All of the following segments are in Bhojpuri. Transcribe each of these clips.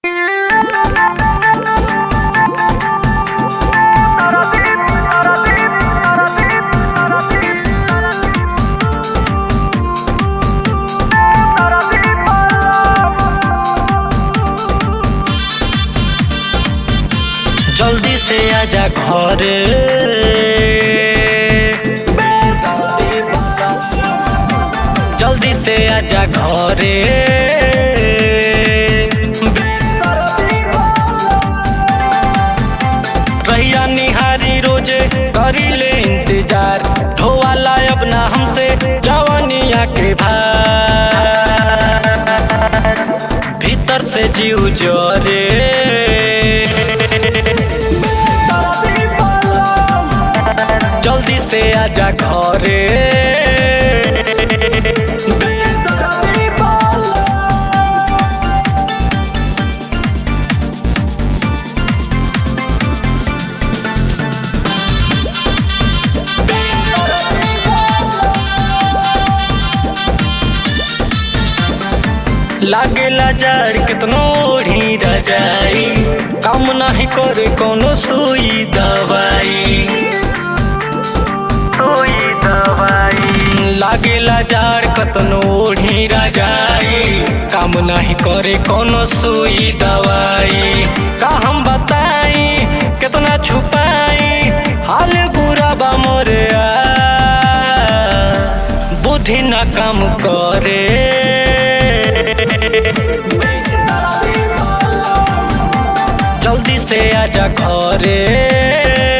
जल्दी से आजा घरे जल्दी से आजा घरे रैया निहारी रोजे करी ले इंतजार ढोवाला अब ना हमसे जवानिया के भार भीतर से जीव जोरे जल्दी से आजा घरे लागेला जड़ कितनो ओढ़ी रजाई काम नहीं करे कोनो सुई दवाई सुई दवाई लागेला जड़ कतनो ओढ़ी रजाई काम नहीं करे कोनो सुई दवाई का हम बताई कितना छुपाई हाल बुरा बा मोरे आ बुद्धि ना काम करे जल्दी से आजा घरे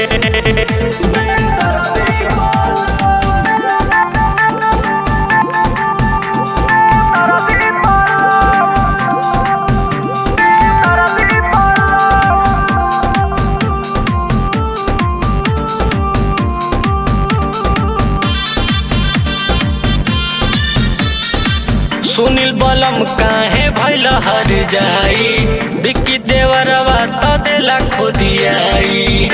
सुनील बलम काहे भैल हर जाई बिक्की देवरवा त देला खोदियाई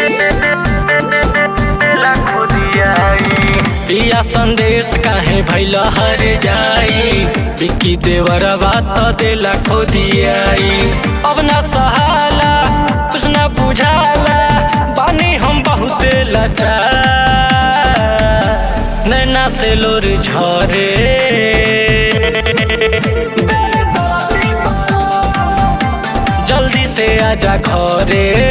पिया संदेश काहे भैल हर जाई बिक्की देवरवा त देला खोदियाई अब ना सहाला कुछ ना बुझाला बानी हम बहुत लाचार नैना से लोर झरे जल्दी से आजा घरे